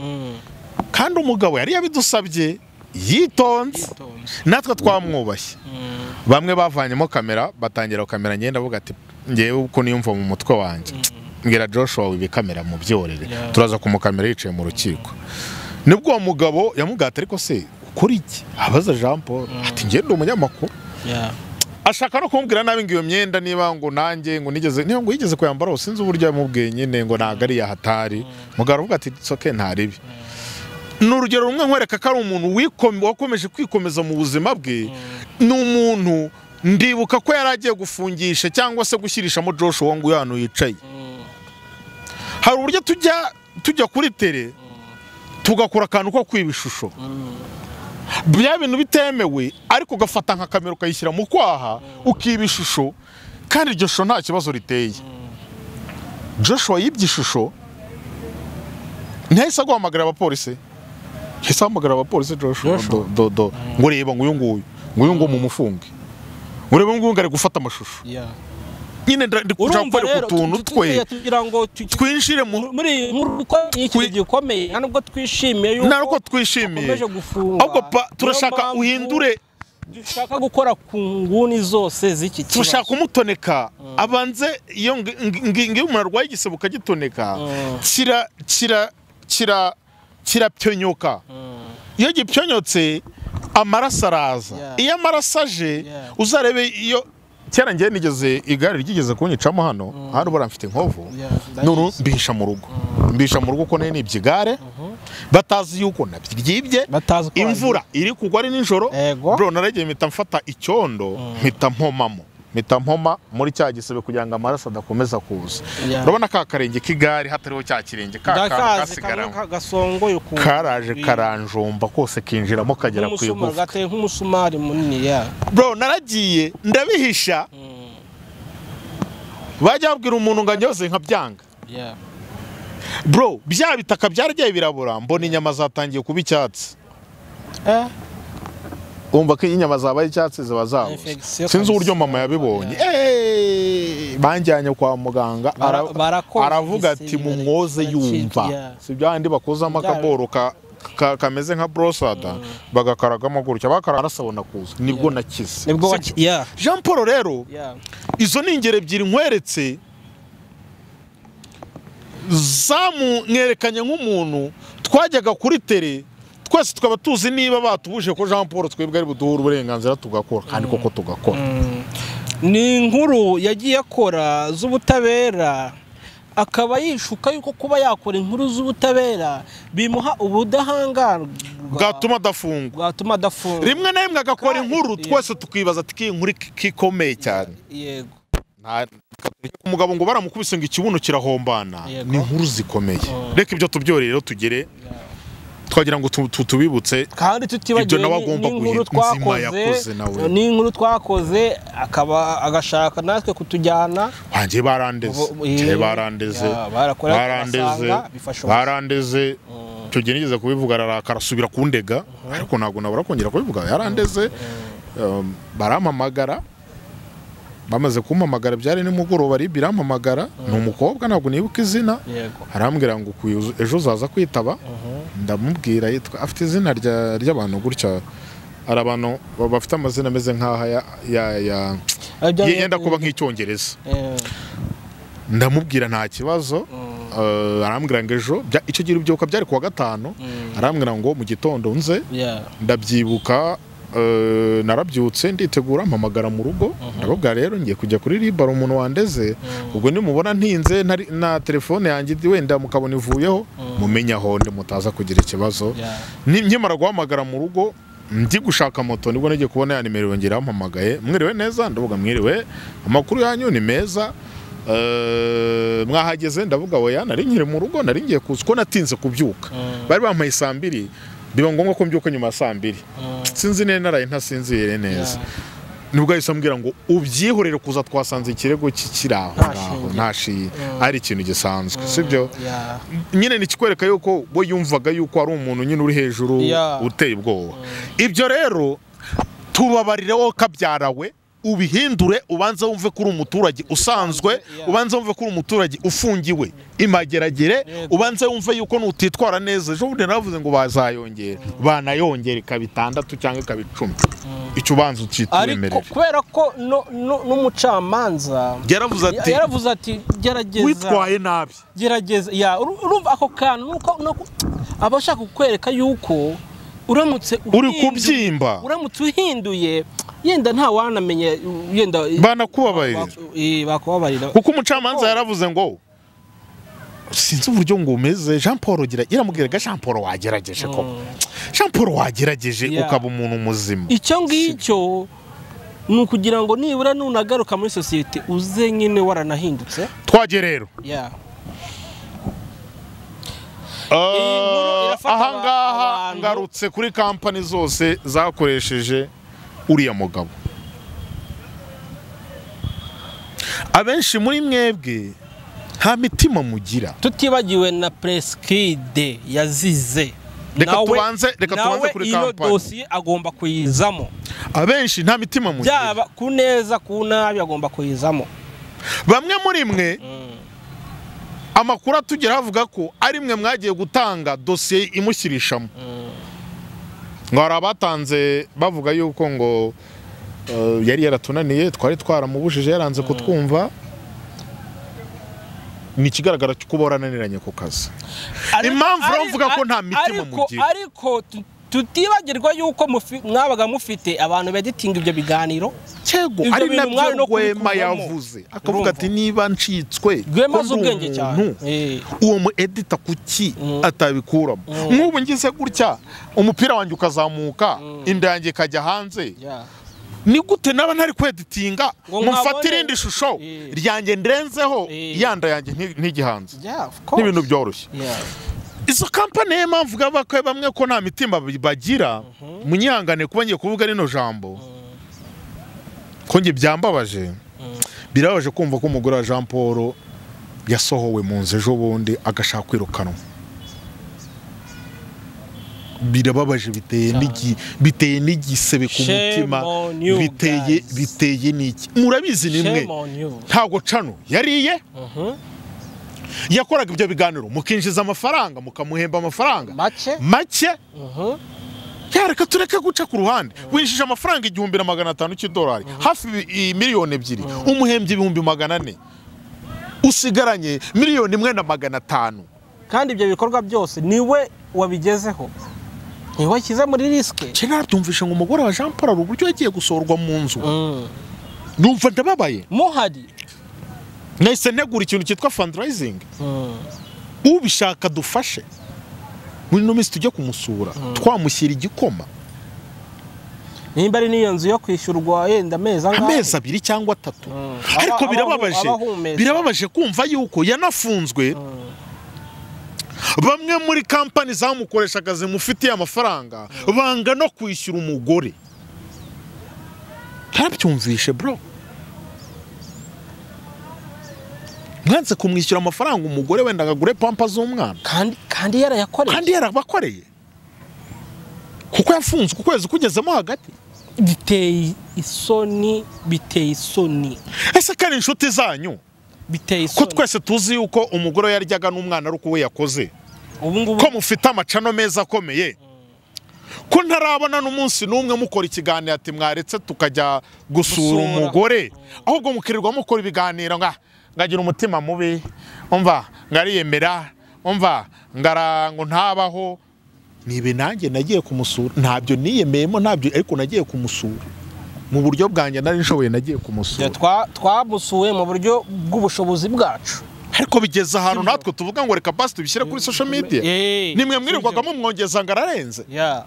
A: kandi umugabo yari yabidusabye yitonze
B: Yitonze.
A: natwe twamwubashye
B: Mm,
A: bamwe bavanyemo kamera batangira kamera ngenda avuga ati ngewe uko niyumva mu mutwe wanjye mbwira joshua wibe kamera mu byorere
B: Yeah.
A: turaza kumukamera yicaye mu rukiko nibwo uwo mugabo yamubwira ariko se ukora iki abaza jean paul ati ngewe ndi umunyamakuru
B: yeah.
A: ashaka no kumubwira nabi ngo iyo myenda niba ngo nanjye ngo nigeze niba ngo yigeze kuyambara ubu sinzi uburyo yamubwiye nyine ngo ntabwo ari yahatari mugabo aravuga ati soke ntaribi ni urugero rumwe nkwereka ko ari umuntu wiko- wakomeje kwikomeza mu buzima bwe ni umuntu ndibuka ko yari agiye gufungisha cyangwa se gushyirishamo Joshua ngo uyu hano yicaye hari uburyo tujya tujya kuri tere tugakora akantu ko kwiba ishusho bya bintu bitemewe ariko ugafata nka kamera ukayishyira mu kwaha ukiba ishusho kandi iryo shusho nta kibazo riteye joshua yibye ishusho ntahise aguhamagara abapolisi yahise ahamagara abapolisi joshua
B: Joshua?
A: do- do- do. ngo reba nguyu nguyu nguyu nguyu mumufunge ngo reba nguyu nguyu ari gufata amashusho
B: yeah.
A: nyine nda- ndi
B: urumva
A: kucapa ari
B: rero
A: ku tuntu twe
B: kugira ngo tu- tu-
A: twinjire mu
B: muri iyi nkuru ko ni ikintu gikomeye nta nubwo twishimiye yuko
A: nta nuko twishimiye
B: bakomeje gufungwa
A: ahubwo pa-
B: Niyo
A: turashaka
B: mpamvu
A: uhindure
B: dushaka gukora ku nguni zose z'iki kibazo
A: turashaka kumutoneka abanze iyo ngi- ngi- ngi- ngiyo umuntu arwaye igisebe ukagitoneka
B: Mm.
A: kira kira kira kirapyonyoka iyo gipyonyotse amaraso araza
B: Yeah.
A: iyo amaraso aje
B: Yeah.
A: uzarebe iyo kera njye nigeze igare ryigeze kunyicamo hano hano ubara mfite inkovu
B: Yeah,
A: none
B: ndabizi.
A: mbihisha mu rugo mbihisha mu rugo ko nari nibye igare batazi yuko nabyibyibye
B: batazi ko
A: imvura iri kugwa ari nijoro
B: Ego.
A: bro naragiye mpita mfata icyondo mpita mpomamo mpita mpoma muri cya gisebe kugira ngo amaraso adakomeza kuza
B: Yeah.
A: urabona ka karenge k'igare hatariho cya kirenge ka kantu
B: ndakazi kamwe
A: kasigaramo
B: ka- gasongoye ukuntu
A: karaje karanjomba kose kinjiramo kagera ku
B: nk'umusumari
A: igufa
B: gateye nk'umusumari munini ya
A: bro naragiye ndabihisha bajya babwira umuntu ngo anyoze nkabyanga
B: ya
A: bro bya bitaka byaragiye birabura mbona inyama zatangiye kuba icyatsi
B: eh
A: wumva ko iyo inyama zabaye icyatsi ziba zabuze
B: Infection
A: sinzi uburyo
B: kabisa.
A: mama yabibonye Eh, banjyanye kwa muganga
B: Bara-
A: ara-
B: barakoze
A: aravuga
B: igise,
A: ati
B: bara-
A: mumwoze
B: barakirya."
A: yumva si byahandi bakozamo akaboro ka- ka- kameze nka borosada bagakaragamo gutya bakaraga arasabona kuza nibwo nakize
B: nibwo
A: Si-
B: waki ya
A: Jean Paul rero
B: ya
A: izo ni ingero ebyiri nkweretse zamumwerekanye nk'umuntu twajyaga kuri tere twese tukaba tuzi niba batubuje ko jean paul twebwe ari buduhe uburenganzira tugakora kandi koko tugakora
B: ni inkuru yagiye akora z'ubutabera akaba yishuka yuko kuba yakora inkuru z'ubutabera bimuha ubudahangarwa
A: bwatuma adafungwa
B: bwatuma adafungwa
A: rimwe na rimwe agakora
B: Kandi-
A: inkuru
B: Yeah.
A: twese tukibaza ati "Kiyi nkuru iki- kikomeye cyane
B: yego
A: Nta- umugabo ngo baramukubise ngo ikibuno kirahombana
B: Yego.
A: ni inkuru zikomeye
B: Mm.
A: reka ibyo tubyorere rero tugere twagira ngo tu- tu- tubibutse
B: kandi
A: Ibyo
B: tutibagiwe
A: nawe
B: ni-
A: agomba
B: n'inkuru
A: guhita. Nzima yakoze
B: twakoze
A: nawe.
B: n'inkuru twakoze akaba agashaka natwe kutujyana
A: wanjye barandeze
B: Ubu- ubu-
A: Njye barandeze
B: Ya, barakora
A: barandeze
B: basanga bifasha
A: barandeze icyo gihe nigeze kubivuga ararakara asubira kundega ariko ntabwo nabura kongera kubivuga yarandeze Um, barampamagara bamaze kumpamagara byari nimugoroba ribi irampamagara ni umukobwa ntabwo nibuka izina
B: yego
A: arambwira ngo "Ukuye uzu- ejo uzaza kwitaba ndamubwira yitwa afite izina rya- ry'abantu gutya hari abantu ba- bafite amazina ameze nk'aha ya- ya- ya- yenda kuba nk'icyongereza
B: Eh,
A: ndamubwira nta kibazo Eh, arambwira ngo ejo bya- icyo gihe urubyiruko byari kuwa gatanu arambwira ngo mu gitondo nze
B: yeah.
A: ndabyibuka eh, narabyutse nditegura mpamagara mu rugo ndababwira rero ngiye kujya kuri ribara umuntu wandeze ubwo nimubona ntinze ntari- na telefone yanjye ndi- wenda mukabona ivuyeho mumenye aho ndi mutaza kugira ikibazo
B: Yeah.
A: Ni- nkimara guhamagara mu rugo ndi gushaka moto nibwo ngiye kubona ya nimero yongera yampamagaye mwiriwe neza ndavuga mwiriwe amakuru yanyu ni meza Eh, mwahageze ndavuga oya nari nkiri mu rugo nari ngiye kuza ko natinze kubyuka bari bampaye saa mbiri biba ngombwa ko mbyuka nyuma ya saa mbiri sinzi neza naraye ntasinziriye neza nibwo yahise ambwira ngo ubyihorere kuza twasanze ikirego kikiraho
B: Nta
A: ngaho
B: shinge.
A: nta shi ari ikintu gisanzwe sibyo
B: Yeah.
A: nyine nikikwereka yuko we yumvaga yuko ari umuntu nyine uri hejuru
B: Yeah.
A: uteye ubwoba ibyo rero tubabarire wowe kabyara we ubihindure ubanze wumve ko uri umuturage usanzwe
B: Yeah.
A: ubanze wumve ko uri umuturage ufungiwe imageragere
B: Yego.
A: ubanze wumve yuko nutitwara neza ejo bundi naravuze ngo bazayongera banayongera ikaba itandatu cyangwa ikaba icumi icyo ubanza
B: ariko
A: ucyitwemerera
B: kubera ko no- no- n'umucamanza
A: yaravuze ati
B: yaravuze ati gerageza
A: witwaye nabi
B: gerageza ya uru- urumva ako kantu nuko- nuko- aba ashaka kukwereka yuko uramutse
A: uri
B: uhindu-
A: kubyimba
B: uramutse uhinduye yenda nta wanamenye yenda
A: banakubabarira
B: Eh, bakubabarira
A: kuko umucamanza yaravuze ngo sinzi uburyo ngo umeze jean paul gira iramubwiraga jean paul wagerageje ko jean paul wagerageje
B: Yeah.
A: ukaba umuntu muzima
B: icyo ngicyo ni ukugira ngo nibura nunagaruka muri sosiyete uze nyine waranahindutse
A: twajye rero
B: ya
A: Uh,
B: irafata aba-
A: ahangaha
B: abantu.
A: ngarutse kuri kampani zose zakoresheje uriya mugabo abenshi muri mwebwe nta mitima mugira
B: tutibagiwe na presikide yazize
A: Reka
B: Nawe-
A: tubanze- reka tubanze
B: nawe
A: kuri
B: iyo
A: kampani.
B: dosiye agomba kuyizamo
A: abenshi nta mitima mugira
B: byaba ku neza ku nabi agomba kuyizamo
A: bamwe muri mwe amakuru atugeraho avuga ko ari mwe mwagiye gutanga dosiye imushyirishamo ngo hari abatanze bavuga yuko ngo eh, yari yaratunaniye twari twaramubujije yaranze kutwumva ni ikigaragara cy'uko bora ananiranye ku kazi
B: Ariko-
A: Impamvu
B: ari-
A: uravuga ko nta
B: ari-
A: mitima
B: ariko-
A: mugira?
B: ariko tu- tutibagirwa yuko mufi- mwabaga mufite abantu beditinga ibyo biganiro
A: cyego
B: Ibyo
A: ari
B: bintu mwari
A: nabyo
B: no
A: rwema
B: kubikuramo.
A: yavuze akavuga
B: Urumva?
A: ati niba ncitswe
B: rwema
A: ko
B: azi
A: ndi
B: ubwenge cyane
A: umuntu,
B: Eh.
A: uwo mu edita kuki
B: Mm.
A: atabikuramo
B: Mm.
A: nk'ubu ngize gutya umupira wanjye ukazamuka inda yanjye ikajya hanze
B: Yeah.
A: ni gute naba ntari kweditinga
B: Ngo
A: mufate
B: nkabone-
A: irindi shusho
B: Eh.
A: ryanjye ndenzeho
B: Eh.
A: yanda yanjye nti- ntigihanze
B: Yeah, of course.
A: n'ibintu byoroshye
B: Yeah.
A: izo kampani niyo mpamvu bwa bakwe bamwe ko nta mitima bi- bagira munyihangane kuba ngiye kuvuga rino jambo ko njye byambabaje birabaje kumva ko umugore wa jean paul yasohowe mu nzu ejo bundi agashaka kwirukanwa birababaje biteye
B: Cyane.
A: n'igi- biteye n'igisebe ku
B: Shame
A: mutima
B: on you,
A: biteye
B: guys.
A: biteye n'iki murabizi nimwe
B: Shame on you.
A: ntabwo cano yariye
B: Mhm.
A: yakoraga ibyo biganiro mukinjiza amafaranga mukamuhemba amafaranga
B: Make?
A: make
B: Mhm.
A: yareka tureke guca ku ruhande winjije amafaranga igihumbi na magana atanu cy'idolari hafi i- i- miliyoni ebyiri umuhembye ibihumbi magana ane usigaranye miliyoni imwe na magana atanu
B: kandi ibyo bikorwa byose niwe wabigezeho niwe washyize muri risike
A: cye narabyumvishe ngo umugore wa jean paul hari uburyo yagiye gusorwa mu nzu numva ndababaye
B: muhari
A: nahise ntegura ikintu cyitwa fundraising ubishaka dufashe muri ino minsi tujye kumusura twamushyira igikoma
B: nimba ari n'iyo nzu yo kwishyurwa yenda amezi angahe
A: amezi abiri cyangwa atatu
B: Mm.
A: ariko
B: Aba-
A: birababaje
B: aba- abahumeka.
A: birababaje kumva yuko yanafunzwe bamwe muri kampani zamukoreshaga zimufitiye amafaranga banga no kwishyura umugore ntabyumvishe bro mwanze kumwishyura amafaranga umugore wenda agagure pampa z'umwana
B: kandi kandi yarayakoreye
A: kandi yarabakoreye kuko yafunzwe ukwezi kugezemo hagati
B: biteye isoni biteye isoni
A: ese ko ari inshuti zanyu
B: biteye
A: ko
B: isoni
A: twese tuzi yuko umugore yaryaga n'umwana ari uko we yakoze
B: ubu ngubu
A: ko mufite amacano meza akomeye ko ntarabona n'umunsi n'umwe mukora ikiganiro ati mwaretse tukajya gusura
B: Gusura.
A: umugore ahubwo mukirirwa mukora ibiganiro nga ngagira umutima mubi umva ngariyemera umva ngara ngo ntabaho nibe nanjye nagiye kumusura ntabyo niyemeyemo ntabyo ariko nagiye kumusura mu buryo bwanjye nari nshoboye nagiye
B: Ya,
A: kumusura
B: twa- twamusuye mu buryo bw'ubushobozi bwacu
A: ariko bigeze ahantu natwe tuvuga ngo reka basi tubishyire kuri social media
B: Eh,
A: nimwe
B: sibyo.
A: mwirirwagamo mwongeza ngo ararenze
B: Yeah.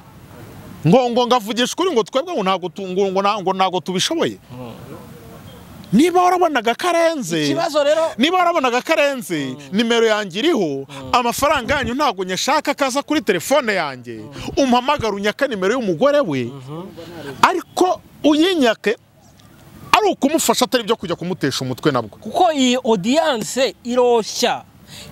A: ngo ngo ngavugisha ukuri ngo twebwe ngo ntabwo tu- ngo ngo nta- ngo ntabwo tubishoboye niba warabonaga karenze
B: ikibazo rero
A: niba warabonaga karenze nimero yanjye iriho amafaranga yanyu ntabwo nyashaka kaza kuri telefone yanjye umpamagara unyaka nimero y'umugore we ariko uyinyake ari ukumufasha atari ibyo kujya kumutesha umutwe nabwo
B: kuko iyi odiyanse iroshya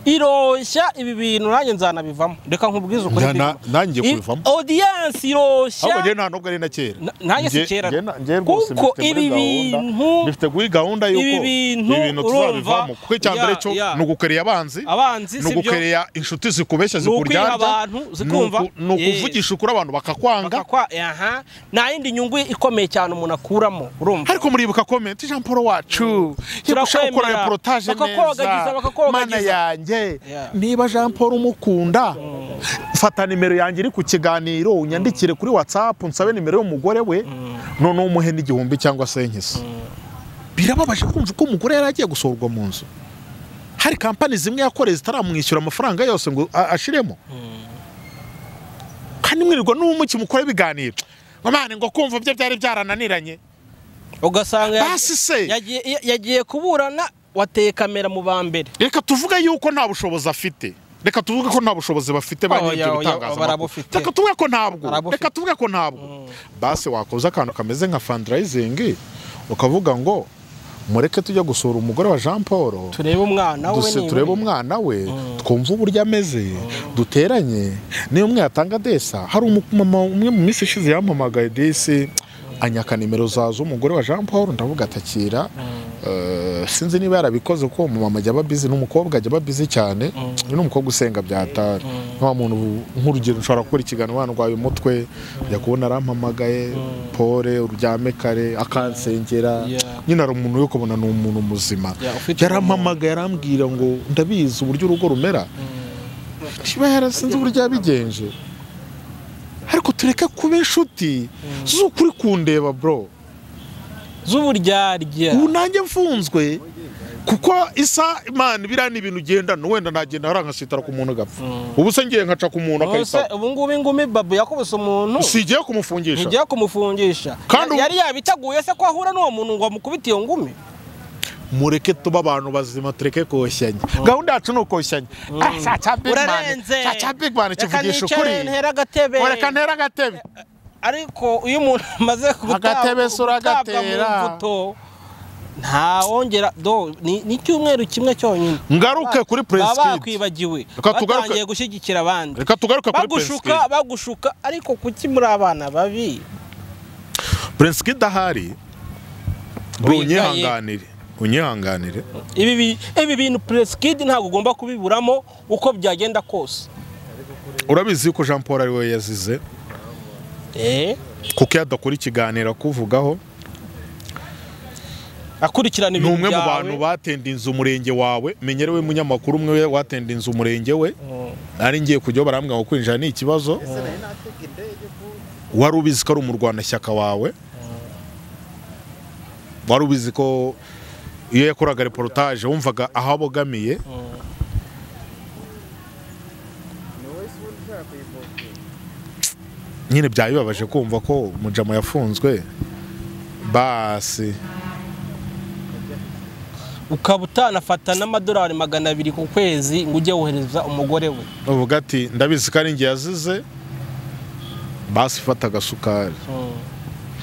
B: iroshya ibi bintu nanjye nzanabivamo reka nkubwize ukuri
A: Na- na- nanjye kubivamo.
B: odiyanse
A: ahubwo njyewe
B: iroshya
A: nta nubwo ari na kera
B: Na- nanjye si
A: Njye-
B: kera.
A: njye na- njye rwose
B: Kuko
A: mbifite muri
B: ibi
A: gahunda-
B: bintu-
A: mbifite kuri gahunda y'uko
B: ibi bintu
A: tuzabivamo
B: urumva-
A: kuko icya mbere
B: Ya,
A: cyo
B: ya.
A: ni ugukerera abanzi
B: Abanzi,
A: ni
B: si byo.
A: ugukerera inshuti zikubeshya
B: Ni ukwiha
A: zikuryarya
B: abantu,
A: ni
B: zikumva.
A: uku- ni
B: Yes.
A: ukuvugisha ukuri abantu bakakwanga
B: bakakwa aha nta yindi nyungu ikomeye cyane umuntu akuramo urumva
A: ariko muribuka komenti jean paul wacu yagusha gukora
B: Turakwemera.
A: reportage
B: Bakakwogagiza,
A: neza
B: bakakwogagiza.
A: mana yanjye
B: Yeah.
A: niba jean paul umukunda fata nimero yanjye iri ku kiganiro unyandikire kuri whatsapp nsabe nimero y'umugore we noneho umuhe n'igihumbi cyangwa se nk'iso birababaje kumva ko umugore yari agiye gusohorwa mu nzu hari kampani zimwe yakoreye zitaramwishyura amafaranga yose ngo a- ashiremo kandi mwirirwa n'ubumuki mukora ibiganiro ngo mane ngo kumva ibyo byari byarananiranye
B: ugasanga ya-
A: Basi se.
B: yagiye- ya- yagiye kuburana wateye kamera mu ba mbere
A: reka tuvuge yuko nta bushobozi afite reka tuvuge ko nta bushobozi bafite ba
B: Oh,
A: nyiribyo
B: ya- ya-
A: bitangazamakuru
B: barabufite.
A: reka tuvuge ko ntabwo
B: Barabufite.
A: reka tuvuge ko ntabwo basi wakoze akantu kameze nka fundraising ukavuga ngo mureke tujya gusura umugore wa jean paul
B: turebe umwana we
A: Duse
B: niba
A: turebe
B: uri.
A: umwana we twumve uburyo ameze duteranye niyo umwe yatanga desa hari umumama umwe mu minsi ishize yampamagaye desi anyaka nimero za z'umugore wa jean paul ndavuga atakira Eh, sinzi niba yarabikoze kuko uwo mumama ajya aba bizi n'umukobwa ajya aba bizi cyane uyu ni umukobwa usenga byatari nka wa muntu nk'urugero nshobora gukora ikiganiro wandwaye umutwe njya kubona arampamagaye pole uryame kare akansengera
B: Yeah.
A: nyine ari umuntu yo kubona ni umuntu muzima
B: Yeah, ufite
A: yarampamagaye arambwira ngo ndabizi uburyo urugo rumera niba yarasinze uburyo yabigenje ariko tureke kuba inshuti z'ukuri kundeba bro
B: z'uburyarya
A: ubu nanjye mfunzwe kuko isa imana biriya ni ibintu ugendana wenda nagenda hariya nkasitara ku muntu agapfa ubu se ngiye nkaca ku muntu
B: Ubuse
A: akayitaba
B: ubu ngubu ingumi babu yakubise umuntu
A: sigiye kumufungisha
B: ntigiye kumufungisha
A: Kandi ubu-
B: yari yabiteguye se ko ahura n'uwo muntu ngo amukubite iyo ngumi
A: mureke tuba abantu bazima tureke koshyanya gahunda yacu ni ukoshyanya Ah, cya cya big man
B: urarenze
A: cya cya big man kivugisha ukuri
B: nicare ntere agatebe
A: mureka ntera agatebe
B: ariko iyo umuntu amaze gutabwa-
A: Agatebe se uragatera.
B: gutabwa mu mbuto ntawongera do ni ni icyumweru kimwe cyonyine
A: ngaruke kuri
B: baba
A: presikidi
B: bakwibagiwe
A: Reka tugaruke-
B: batangiye gushyigikira abandi
A: reka tugaruke kuri
B: bagushuka
A: presikidi
B: bagushuka ariko kuki muri abana babi
A: presikidi ahari bro
B: Wigaye.
A: unyihanganire unyihanganire
B: ibi bi- ibi bintu presikidi ntabwo ugomba kubiburamo uko byagenda kose
A: urabizi yuko jean paul ari we yazize
B: eh
A: kuko iyo adakora ikiganiro akuvugaho
B: akurikirana
A: ni
B: ibintu
A: umwe mu
B: byawe
A: bantu batendinze umurenge wawe menyerewe munyamakuru umwe watendinze umurenge we nari ngiye kujyaho barambwira ngo kwinjira ni ikibazo wari ubizi ko ari umurwanashyaka wawe wari ubizi ko iyo yakoraga reportage wumvaga aho abogamiye nyine byaba bibabaje kumva ko mujama yafunzwe basi
B: ukaba utanafata n'amadolari magana abiri ku kwezi ngo ujye wohereza umugore we
A: uvuga ati ndabizi ko ari njye yazize basi fata agasukari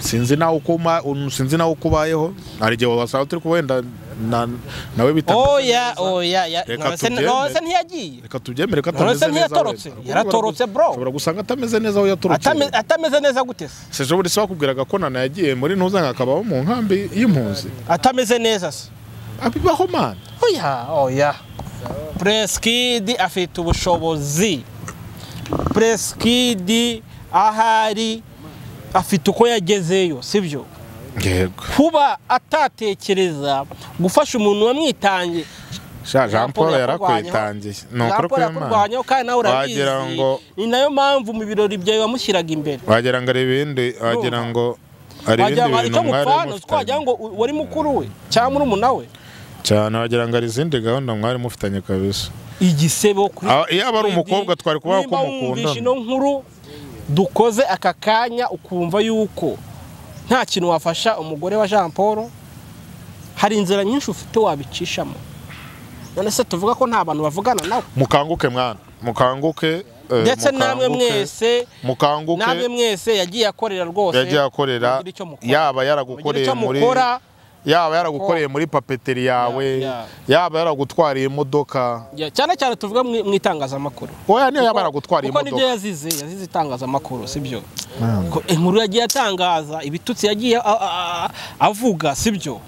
A: sinzi nawe uko uma- un- sinzi nawe uko ubayeho hari igihe wasanga turi kuba wenda na- nawe bitameze
B: oya oya ya
A: Reka
B: none se-
A: tubyemere.
B: none se ntiyagiye
A: reka tubyemere ko
B: None se
A: atameze neza
B: ntiyatorotse?
A: wenda.
B: Yaratorotse, bro.
A: ushobora gusanga atameze neza aho yatorotse
B: Atame- atameze neza gute se
A: sejo buri se bakubwiraga ko nana yagiye muri ntuzanga akabaho mu nkambi y'impunzi
B: atameze neza se
A: abibaho mana
B: oya oya presikidi afite ubushobozi presikidi ahari afite uko yagezeyo sibyo
A: yego
B: kuba atatekereza gufasha umuntu wamwitangiye
A: sha jean paul
B: yakurwanyeho.
A: yarakwitangiye ni ukuri
B: Jean Paul
A: kw'imana
B: yakurwanyeho kandi nawe urabizi
A: wagira ngo
B: ni nayo mpamvu mu birori byawe wamushyiraga imbere
A: wagira ngo ari ibindi wagira ngo hari
B: wagira
A: ibindi bintu
B: ngo hari icyo
A: mwari
B: mupfana
A: mufitanye
B: twagira ngo u- wari mukuru we cyangwa murumuna we
A: cyane wagira ngo hari izindi gahunda mwari mufitanye kabisa
B: igisebo kuri
A: Ah, iyo aba ari
B: Freddy,
A: umukobwa twari kubaho ko
B: nimba
A: mukundana.
B: wumvishe ino nkuru dukoze aka kanya ukumva yuko nta kintu wafasha umugore wa Jean Paul hari inzira nyinshi ufite wabicishamo none se tuvuga ko nta bantu bavugana nawe
A: mukanguke mwana mukanguke eh,
B: ndetse namwe
A: mukanguke.
B: mwese namwe
A: mukanguke
B: mwese yagiye akorera rwose
A: yagiye akorera
B: mugire icyo mukora.
A: yaba
B: Mugire
A: yaragukoreye
B: icyo
A: muri
B: mukora
A: yaba yaragukoreye muri papeteri yawe
B: ya.
A: yaba yaragutwariye imodoka
B: Ya, cyane cyane tuvuga mu mu itangazamakuru
A: oya niyo yaba yaragutwariye
B: kuko nibyo
A: imodoka
B: yazize yazize itangazamakuru sibyo Ko inkuru yagiye atangaza ibitutsi yagiye a- a- a- avuga sibyo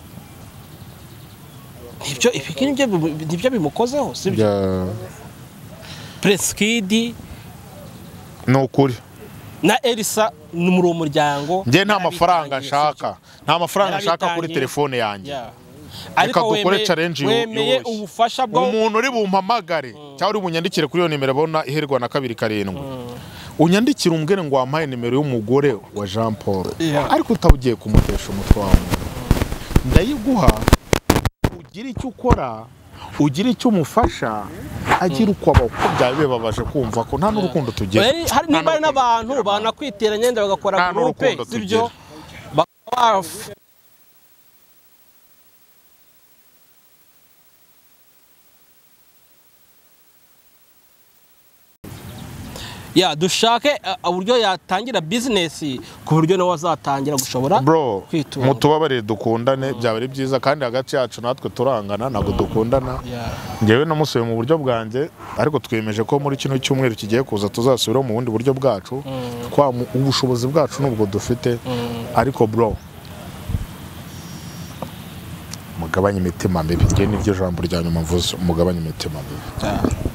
B: nibyo ibi nibyo bimu- nibyo bimukozeho sibyo
A: Ya.
B: presikidi
A: ni ukuri
B: na elisa ni muri uwo muryango
A: njye nta mafaranga
B: yarabitangiye, sibyo?
A: nshaka nta mafaranga nshaka kuri
B: Yarabitangiye.
A: telefone yanjye
B: Yeah.
A: Reka
B: ariko
A: dukore
B: wemeye-
A: challenge yo-
B: wemeye
A: yoroshye.
B: ubufasha bwo
A: umuntu uri bumpamagare cyangwa uri bunyandikire kuri iyo nimero abona iherwa na kabiri karindwi unyandikire umbwire ngo wampaye nimero y'umugore wa jean paul
B: Yeah.
A: ariko utawugiye kumutesha umutwe wawe ndayiguha ugire icyo ukora ugire icyo umufasha agira uko abaho ko byaba bibabaje kumva ko nta n'urukundo tugira
B: Well, hari niba hari n'abantu banakwitera
A: Nta
B: nyenda bagakora
A: n'urukundo
B: gurupe sibyo bakaba baf- Ya dushake uh, uburyo yatangira bizinesi ku buryo nawe azatangira gushobora
A: bro
B: kwitunga.
A: mutubabarire dukundane byaba ari byiza kandi hagati yacu natwe turangana ntabwo dukundana
B: Yeah.
A: ngewe namusuye mu buryo bwanjye ariko twiyemeje ko muri kino cyumweru kigiye kuza tuzasubiraho mu bundi buryo bwacu kwa mu- ubushobozi bwacu nubwo dufite ariko bro mugabanye imitima mibi ngewe nibyo jambo rya nyuma mvuze mugabanye imitima mibi
B: Yeah.